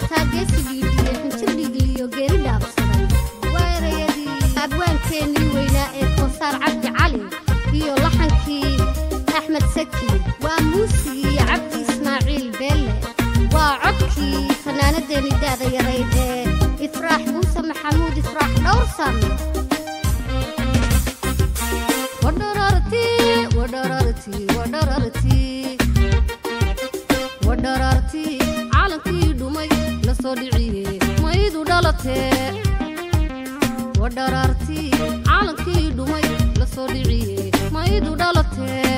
heestaa geesigii xinjirhigiliyo geeri dhaabsaday waa erayadii abwaankeenii weynaa ee koosaar cabdi cali iyo laxankii axmed saki waa muusigii cabdi ismaaciil beelle waa codkii fanaanadeeni daada yarayd ee ifraax muuse maxamuud ifraax dhowrsan wadhararti wadhararti wadhararti wadhararti caalankii dhumay la soo dhiciye maydu dhalatee wadhararti caalankii dhumay la soo dhiciye maydu dhalatee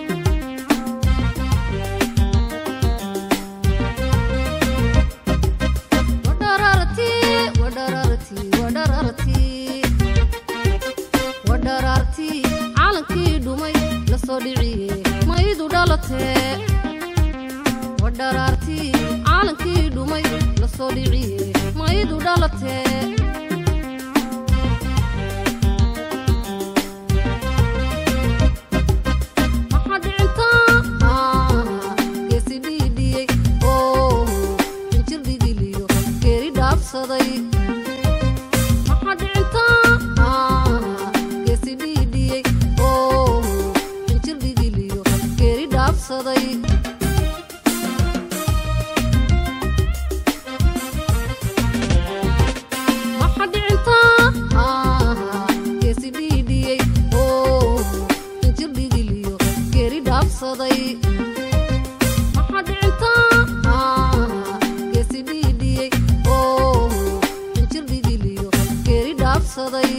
wadhararti wadhararti wadhararti wadhararti caalankii dhumay la soo dhiciye maydu dhalatee wadharaarti caalankii dhumay la soo dhiciye maydu dhalatee maxaa dhicintaa geesi dhiidhiyey oo injir dhigiliyo geeri dhaabsaday maxaa dhicintaa geesi dhiidhiyey oo injir dhigiliyo geeri dhaabsaday maxaa dhicintaa geesi dhiidhiyey oo injir dhigiliyo geeri dhaabsaday maxaa dhicintaa geesi dhiidhiyey oo injir dhigiliyo geeri dhaabsaday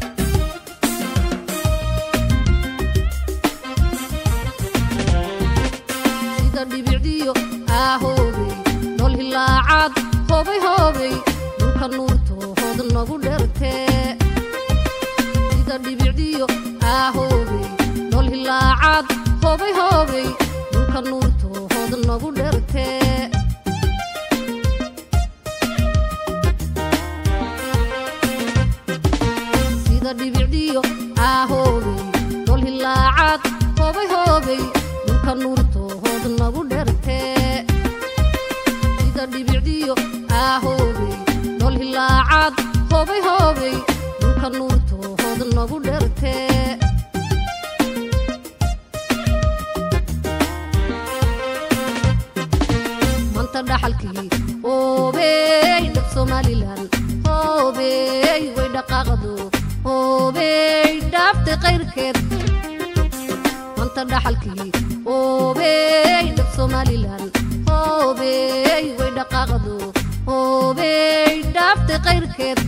sida dhibicdiyo aahoobey dhol hilaacaad hoobay hoobey dhulka nuurto hood nagu dhertee sida dhibicdiyo aahoobey dhol hilaacaad hoobay hoobey dhulka nuurto hood nagu dhertee sida dhibicdiyo aahoobey dhol hilaacaad hoobay hoobey dhulka nuurto hood nagu dhertee sida dhibicdiyo aahoobey dhol hilaacaad hoobay hoobey dhulka nuurto hood nagu dhertee manta dhaxalkii hoobey dhab somalilan hoobey way dhaqaaqdo hoobey dhaaftay qayrkeed manta dhaxalkii hoobey dhab somalilan hoobey way dhaqaaqdo hoobey dhaaftay qayrkeed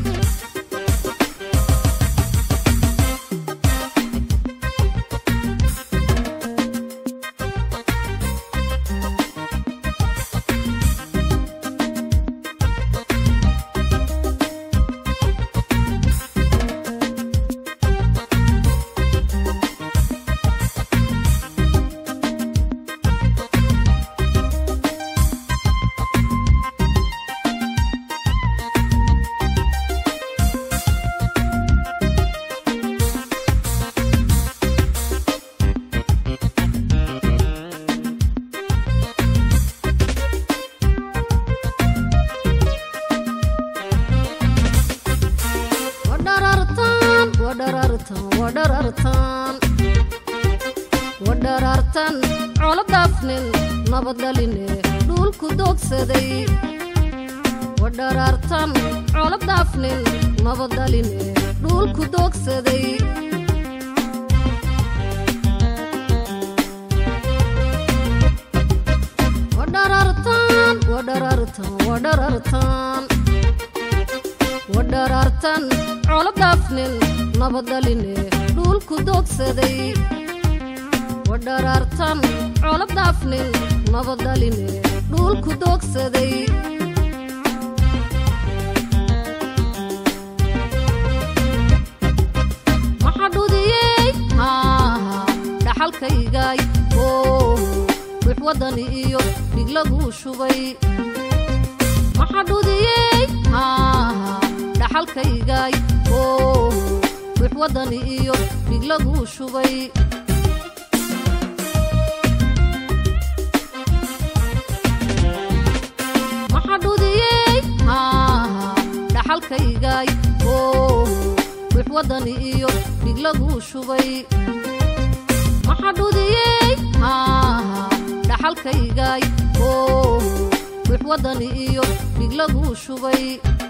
wadharartan wadharartan wadharartan wadharartan colo daafnin nabad dhaline dhulku doogsaday wadharartan colo daafnin nabad dhaline dhulku doogsaday wadharartan wadharartan wadharartan wadharartan colo daafnin nabad dhaline dhulku doogsaday wadharartan colo daafnin nabad dhaline dhulku doogsaday maxaa dhudiyey dhaxalkaygay oo wix wadani iyo dhig laguu shubay maxaa dhudiyey dhaxalkaygay oo wix wadani iyo dhig laguu shubay maxaa dhudiyey dhaxalkaygay oo wix waddani iyo dhig laguu shubay maxadhudiyey haaha dhaxalkaygay oo wix waddani iyo dhig laguu shubay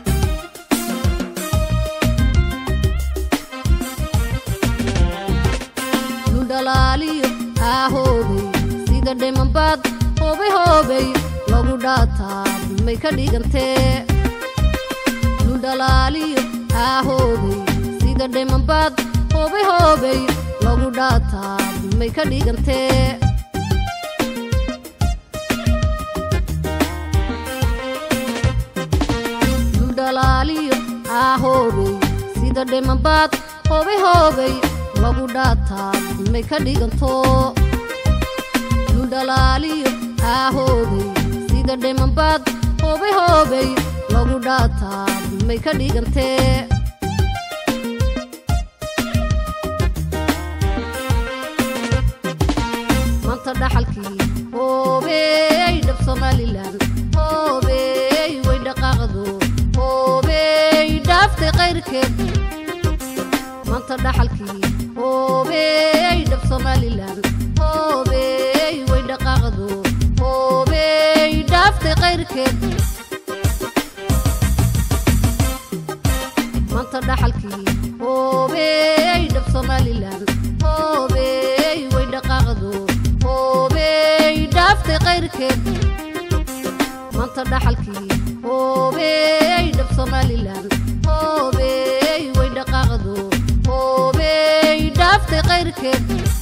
dhalaaliyo aahoobay sida dhimanbaad hoobay hoobay lagu dhaataa may ka dhigantee dhalaaliyo aahoobay sida dhimanbaad hoobay hoobay lagu dhaataa may ka dhigantee dhalaaliyo aahoobay sida dhimanbaad hoobay hoobay lagu dhaataa may ka dhiganto dhalaaliyo aahoobay sida dhimanbaad hoobay hoobay lagu dhaataa may ka dhigantee maanta dhaxalkii hoobey dhab somalilan hoobey way dhaqaaqdo hoobey dhaaftay qayrkeed maanta dhaxalkii hoobey dhab somalilan hoobey way dhaqaaqdo hoobey dhaaftay qayrkeed maanta dhaxalkii hoobey dhab somalilan hoobey way dhaqaaqdo hoobey dhaaftay qayrkeed maanta dhaxalkii hoobey dhab somalilan hoobey way dhaqaaqdo hoobey dhaaftay qayrkeed